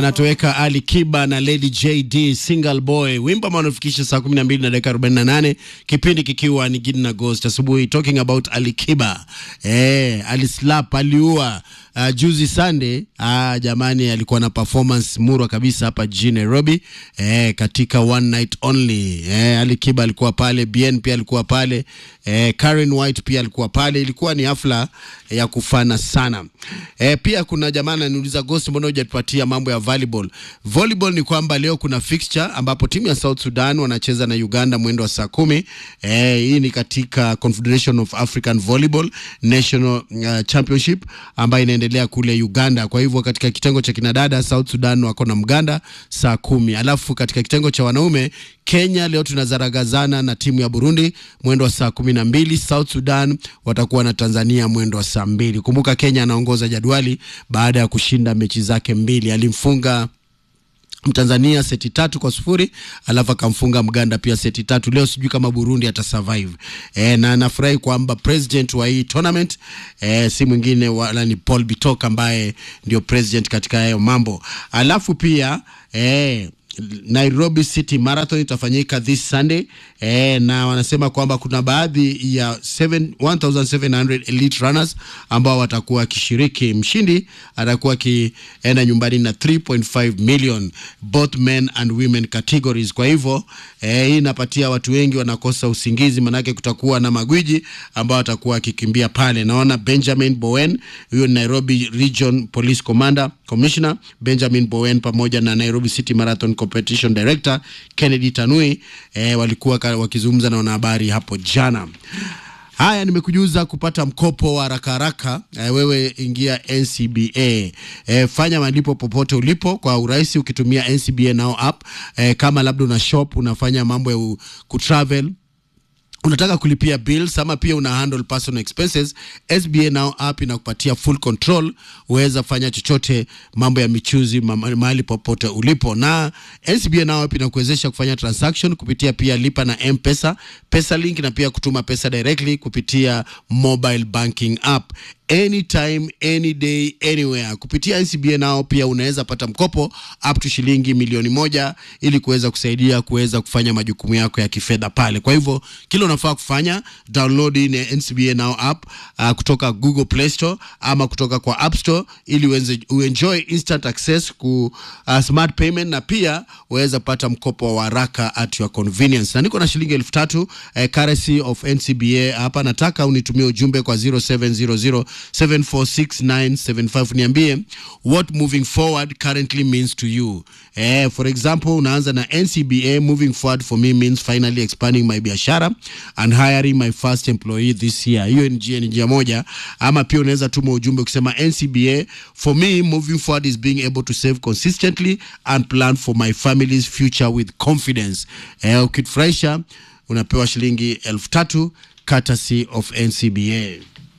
anatoweka Ali Kiba na Lady JD Single Boy, wimbo ambao unafikisha saa 12 na dakika 48, kipindi kikiwa ni Gidi na Ghost asubuhi, talking about Ali Kiba. Eh, alislap aliua Uh, juzi Sunday uh, jamani, alikuwa na performance murwa kabisa hapa jijini Nairobi eh, katika one night only eh, Ali Kiba alikuwa pale, Bien pia alikuwa pale eh, Karen White pia alikuwa pale. Ilikuwa ni hafla eh, ya kufana sana eh, pia kuna jamaa ananiuliza Ghost, mbona hujatupatia mambo ya volleyball? Volleyball ni kwamba leo kuna fixture ambapo timu ya South Sudan wanacheza na Uganda mwendo wa saa kumi. Eh, hii ni katika Confederation of African Volleyball National uh, Championship ambayo inaendelea kule Uganda. Kwa hivyo katika kitengo cha kinadada South Sudan wako na Mganda saa kumi, alafu katika kitengo cha wanaume Kenya leo tunazaragazana na timu ya Burundi mwendo wa saa kumi na mbili. South Sudan watakuwa na Tanzania mwendo wa saa mbili. Kumbuka Kenya anaongoza jadwali baada ya kushinda mechi zake mbili, alimfunga Mtanzania seti tatu kwa sufuri alafu akamfunga Mganda pia seti tatu. Leo sijui kama Burundi atasurvive e, na nafurahi kwamba president wa hii tournament e, si mwingine wala ni Paul Bitok ambaye ndio president katika hayo mambo. Alafu pia e, Nairobi City Marathon itafanyika this Sunday eh, na wanasema kwamba kuna baadhi ya 7, 1700 elite runners ambao watakuwa wakishiriki. Mshindi atakuwa akienda nyumbani na 3.5 million both men and women categories. Kwa hivyo eh, hii inapatia watu wengi wanakosa usingizi, manake kutakuwa na magwiji ambao watakuwa wakikimbia pale. Naona Benjamin Bowen, huyo ni Nairobi Region Police Commander Commissioner Benjamin Bowen pamoja na Nairobi City Marathon Competition Director Kennedy Tanui eh, walikuwa wakizungumza na wanahabari hapo jana. Haya, nimekujuza kupata mkopo wa haraka haraka. Eh, wewe ingia NCBA, eh, fanya malipo popote ulipo kwa urahisi ukitumia NCBA Now app. Eh, kama labda una shop unafanya mambo ya kutravel unataka kulipia bills ama pia una handle personal expenses, SBA Now app inakupatia full control. Uweza fanya chochote, mambo ya michuzi mahali popote ulipo, na SBA Now app inakuwezesha kufanya transaction kupitia pia lipa na M-Pesa, Pesa Link na pia kutuma pesa directly kupitia mobile banking app anytime any day anywhere. Kupitia NCBA nao pia unaweza pata mkopo up to shilingi milioni moja ili kuweza kusaidia kuweza kufanya majukumu yako ya kifedha pale. Kwa hivyo kile unafaa kufanya download ni NCBA Now app uh, kutoka Google Play Store ama kutoka kwa App Store ili uenze, uenjoy instant access ku uh, smart payment na pia uweza pata mkopo wa haraka at your convenience. Na niko na shilingi elfu tatu uh, currency of NCBA hapa, nataka unitumie ujumbe kwa 0700 746975 niambie what moving forward currently means to you. Eh, for example unaanza na NCBA moving forward for me means finally expanding my biashara and hiring my first employee this year. Hiyo ni njia, njia moja, ama pia unaweza tuma ujumbe ukisema NCBA for me moving forward is being able to save consistently and plan for my family's future with confidence. Eh, ukifurahisha unapewa shilingi elfu tatu courtesy of NCBA.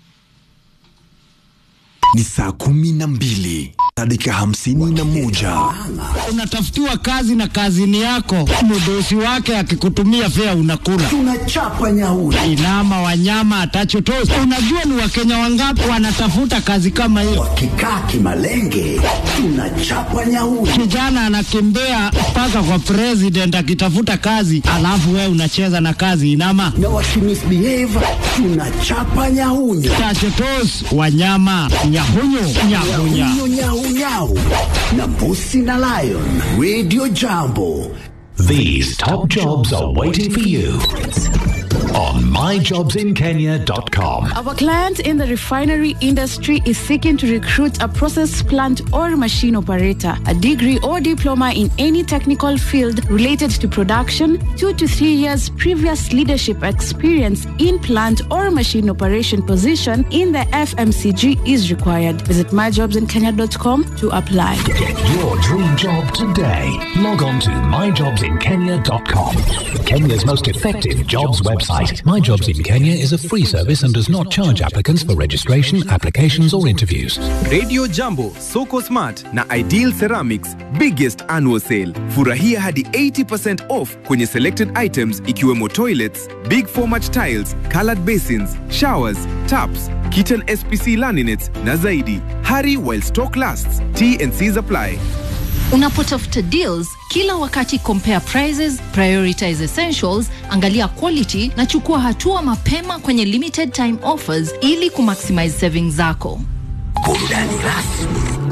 Ni saa kumi na mbili na dakika hamsini na moja. Unatafutiwa kazi na kazini yako, mdosi wake akikutumia fea unakula. Tunachapa nyauri. Inama wanyama atachotosi. Unajua ni wakenya wangapi wanatafuta kazi kama hiyo? Wakikaa kimalenge, tunachapa nyauri. Kijana anakimbia mpaka kwa president akitafuta kazi, alafu wewe unacheza na kazi inama. Na wakimisbehave, tunachapa nyahunyo. Tachotos wanyama nyahunyu nyahunya. Nyahunyo nyahunyau na mbusi na lion. Radio Jambo. These top jobs are waiting for you on myjobsinkenya.com. Our client in the refinery industry is seeking to recruit a process plant or machine operator, a degree or diploma in any technical field related to production, two to three years previous leadership experience in plant or machine operation position in the FMCG is required. Visit myjobsinkenya.com to apply. Get your dream job today. Log on to myjobsinkenya.com. Kenya's most effective jobs website. My Jobs in Kenya is a free service and does not charge applicants for registration, applications, or interviews. Radio Jambo, Soko Smart na Ideal Ceramics biggest annual sale. Furahia hadi 80% off kwenye selected items ikiwemo toilets, big format tiles, colored basins, showers, taps, kitchen SPC laminates na zaidi. Hurry while stock lasts. T and C's apply. Unapotafuta deals kila wakati, compare prices, prioritize essentials, angalia quality na chukua hatua mapema kwenye limited time offers ili kumaximize savings zako. Burudani rasmi